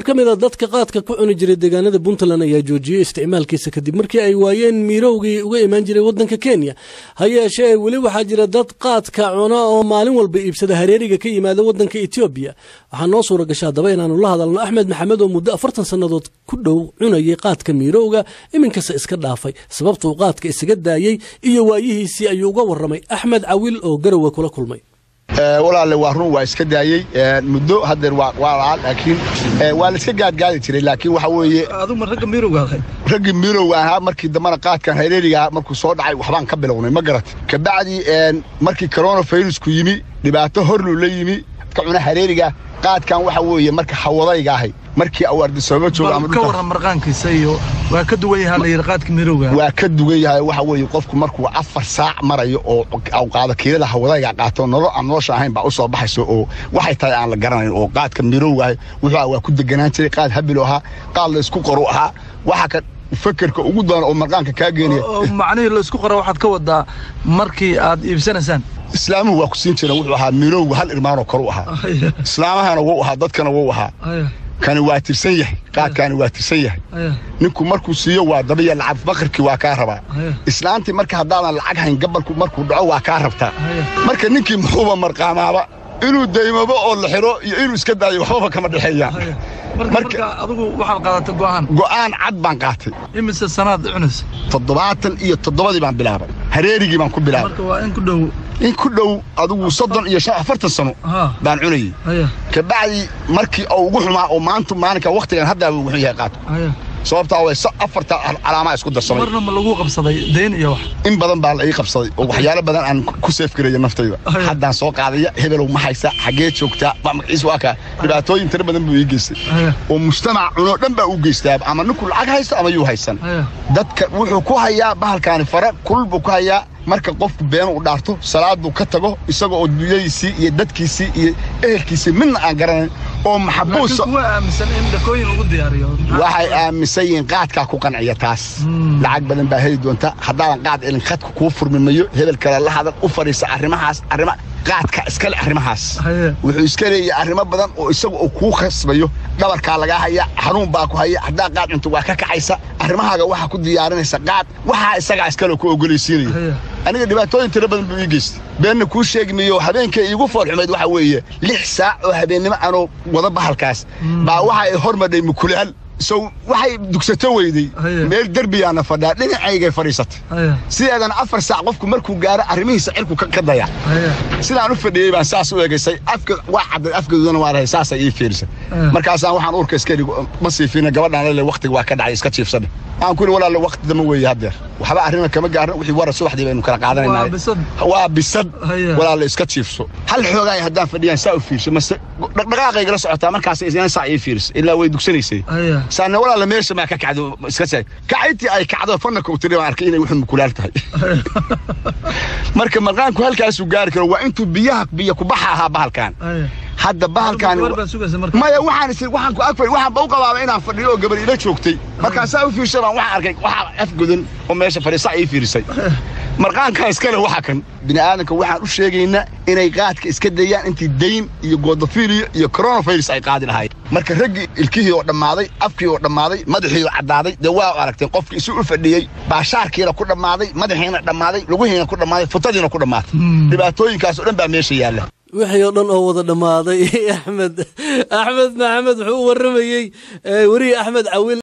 qaar ka mid a dadka qaadka ku cuni jiray deegaanada puntland ayaa joojiyey isticmaalkiisa kadib markii ay waayeen miirowgii uga imaan jiray wadanka kenya ha yeeshee weli waxaa jira dad qaadka cuna oo maalin walba iibsada hareeriga ka yimaada wadanka etoobiya waxaa noo suura gasha haddaba inaanu la hadalno axmed maxamed oo muddo afartan sannadood ku dhow cunayay qaadka miirowga iminkase iska dhaafay sababtuu qaadka isaga daayey iyo waayihiisii ayuu uga warramay axmed cawil oo garowe kula kulmay walaalle waa run waa iska daayey muddo haddeer waa laa laakiin waa la iska gaadgaadi jiray laakiin waxa weeye aduma ragga miirowga ahay raggii miirowga ahaa markii dambana qaadkan hareerigaa markuu soo dhacay waxbaan ka bilownay ma garat kabacdi markii coronavirusku yimi dhibaato horluu la yimi ka cuna hareeriga qaadkan waxa weeye marka hawadayga ahay markii awaardisooba jooga ama ka warran marqaankiisa iyo waa ka duwan yahaa la yidhi qaadka miirowga waa ka dugan yahay waxa weeye qofku markuu afar saac marayo oo qaado kiilada hawadayga qaato nolol aan nolosha ahayn baa u soo baxayso oo waxay tahay aan la garanayn oo qaadka miirowga ahay wuxuu waa ku deganaan jiray qaad habilo ahaa qaad la isku qoru ahaa waxa ka fakerka ugu daran oo marqaanka kaa geenaya macnihii laysku qora waxaad ka wadaa markii aad iibsanaysaan islaamuhu waa ku siin jireen wuxuu ahaa miirowga hal irmaanoo koru ahaa islaamahana wuu ahaa dadkana wuu ahaa kani waa tirsan yahay qaadkaani waa tirsan yahay ninku markuu siiyo waa dabiya lacag fakarkii waa kaa rabaa islaantii marka haddaadan lacag hayn gabalku markuu dhaco waa kaa rabtaa marka ninkii muxuuba marqaamaaba inuu daymabo oo la xiro iyo inuu iska daayo waxbaba kama dhexeeyaan marka adigu waxaad qaadatay go'aan go'aan cad baan qaatay imise sanaad cunaysa toddobaatan iyo toddobadii baan bilaabay hareerigii baan ku bilaabay marka waa in ku dhow in ku dhow adigu soddon iyo shan afartan sano baan cunayey kabacdi markii uu ugu xumaa oo maanta maalinka wakhtigan haddaaba ugu xun yahay qaadku sababtaa way afarta calaamaa isku darsamay marna ma lagu qabsaday dayn iyo wax in badan baa la ii qabsaday oo waxyaalo badan aan ku seefgaraya naftayda haddaan soo qaadaya hebelow ma haysa xaggee joogtaa magaciis waa kaa dhibaatooyin tiro badan buu ii geystay oo mujtamac cunoo dhan baa u geystaa ama ninku lacag haysto ama yuu haysan dadka wuxuu ku hayaa bahalkaani fara kulul buu ku hayaa marka qofku beenu u dhaarto salaaduu ka tago isaga oo dunyadiisii iyo dadkiisii iyo ehelkiisii midna aan garanayn oo maxabuusa waxay aaminsan yihiin qaadkaa ku qanciya taas lacag badan baa heli doonta haddaadan qaad elin khadka kuu furmi mayo hebel kale la hadal u fadhiisa arrimahaas arrima qaadka iskale arrimahaas wuxuu iska leeyahay arrimo badan oo isaga oo kuu khasbayo dhabarkaa lagaa haya xanuun baa ku haya haddaa qaad cunto waa ka kacaysa arrimahaaga waxaa ku diyaarinaysa qaad waxaa isagaa iskale ku ogolaysiinaya aniga dhibaatooyin tiro badan buu ii geystay beenna kuu sheegi mayo habeenkay iigu foolxumayd waxa weeye lix saac oo habeennimo anoo wada bahalkaas baa waxa ay hormadhay mukulaal sow waxay dugsato weyday meel derbiyaana fadhaa dhinacaygay fadhiisatay sideedana afar saac qofku markuu gaaro arrimihiisa cirku ka daya sidaan u fadhiyey baan saas u egaysay afka waa cadday afgaduudana waa lahay saasay ii fiirisay markaasaan waxaan uurka iska dhigo ma siifiina gabadhaan lele wakhtiga waa ka dhacay iska jiifsadhe waxaan ku yidhi walaalle wakhti dama weeye haddeer waxba arrima kama gaarin wixii wara subaxdii baynu kala qaadanayna waa bisad walaalle iska jiifso hal xoogaay haddaan fadhiyaan saa u fiirsho mase dhaqdhaqaaqaygala socotaa markaas isna saa ii fiirisay ilaa way dugsanaysay saana walaalle meesha maa ka kacdo iska seeg kacayntii ay kacdo fanaka u tiri baan arkay inay wuxuu mukulaal tahay marka marqaanku halkaasuu gaari karo waa intuu biyaha biyo kubaxa ahaa bahalkan hadda bahalkan maya waxaan is waxaan ku agfay waxaan ba u qabaaba inaan fadhiyo oo gabar ila joogtay markaasaa u fiirshay baan waxaan arkay waxaa afgodan oo meesha fadhiisa ii fiirisay marqaankan iskale waxa kan bini aadamka waxaan u sheegaynaa inay qaadka iska dayaan intii dayn iyo goodafiliyo iyo coronavirus ay qaadi lahaayeen marka raggii ilkihii oo dhammaaday afkii oo dhammaaday madaxii oo caddaaday dee waa aragteen qofkii isu u fadhiyey baashaarkiina ku dhammaaday madaxiina dhammaaday lugihiina ku dhammaaday futadiina ku dhammaatay dhibaatooyinkaas oo dhan baa meesha yaalla wixii oo dhan oo wada dhammaaday axmed axmed maxamed wuxuu u warramayey weriye axmed cawil